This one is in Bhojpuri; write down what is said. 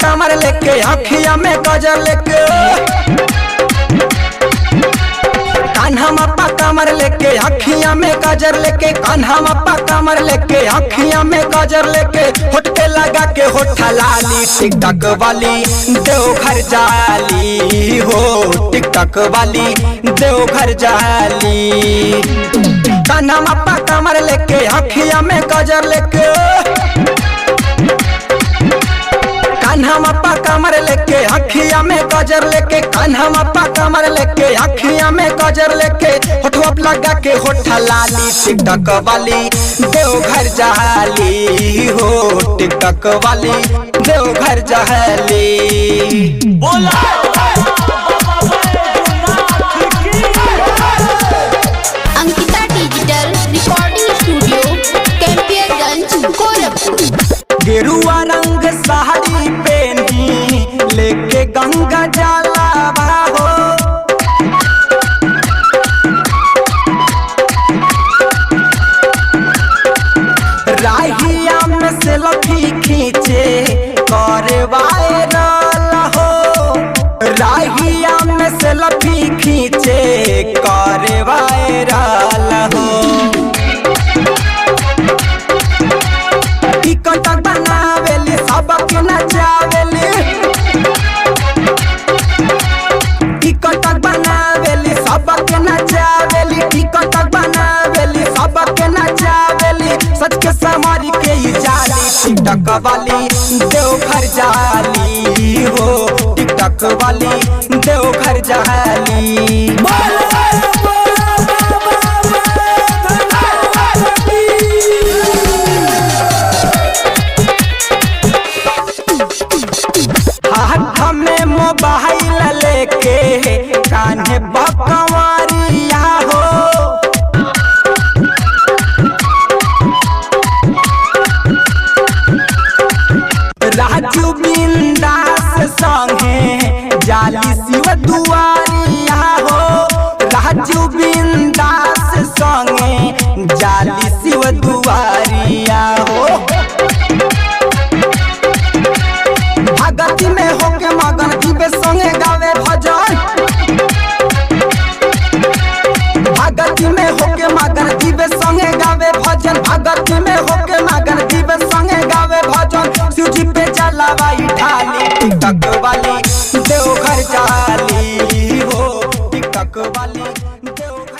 कमर लेके अखिया में गजर लेके कान्हा मप्पा कमर लेके अखिया में गजर लेके कान्हा मप्पा कमर लेके अखिया में गजर लेके होठ पे लगा के होठा लाली टिकटक वाली देवघर जाली हो टिकटक वाली देवघर जाली कान्हा मप्पा कमर लेके अखिया में गजर लेके कान्हा मप्पा कमर लेके अखिया में गजर लेके कान्हा मप्पा कमर लेके अखिया में गजर लेके होठवा पे लगा के होठा लाली टिकटक वाली देवघर जहाली हो टिकटक वाली देवघर जहाली बोला Ankita digital recording studio Campierganj Gorakhpur गेरुआ रंग साड़ी पहनी लेके गंगा जाला हो राहिया में से लफी खींचे करे वायरल हो राहिया में से लफी खींचे करे वायरल हो टिकट बनावेली सबके नचावेली टिकट बनावेली सबके नचावेली टिकट बनावेली सबके नचावेली सच के समारी के ही जाली टिकटक वाली देवघर जाली हो टिकटक वाली देवघर जाली हाथ में मोबाइल लेके कान्हे बकवारिया हो राजू बिंदास संगे जाली शिव दुआरिया हो राजू बिंदास संगे जाली शिव दुआरिया हो भगती में होके मगन जीवे संगे गावे भजन भगती में होके मगन जीवे संगे गावे भजन भगती में होके मगन जीवे संगे गावे भजन शिव जी पे जलावाई ढाली टिकटक वाली देवघर जाली हो टिकटक वाली देवघर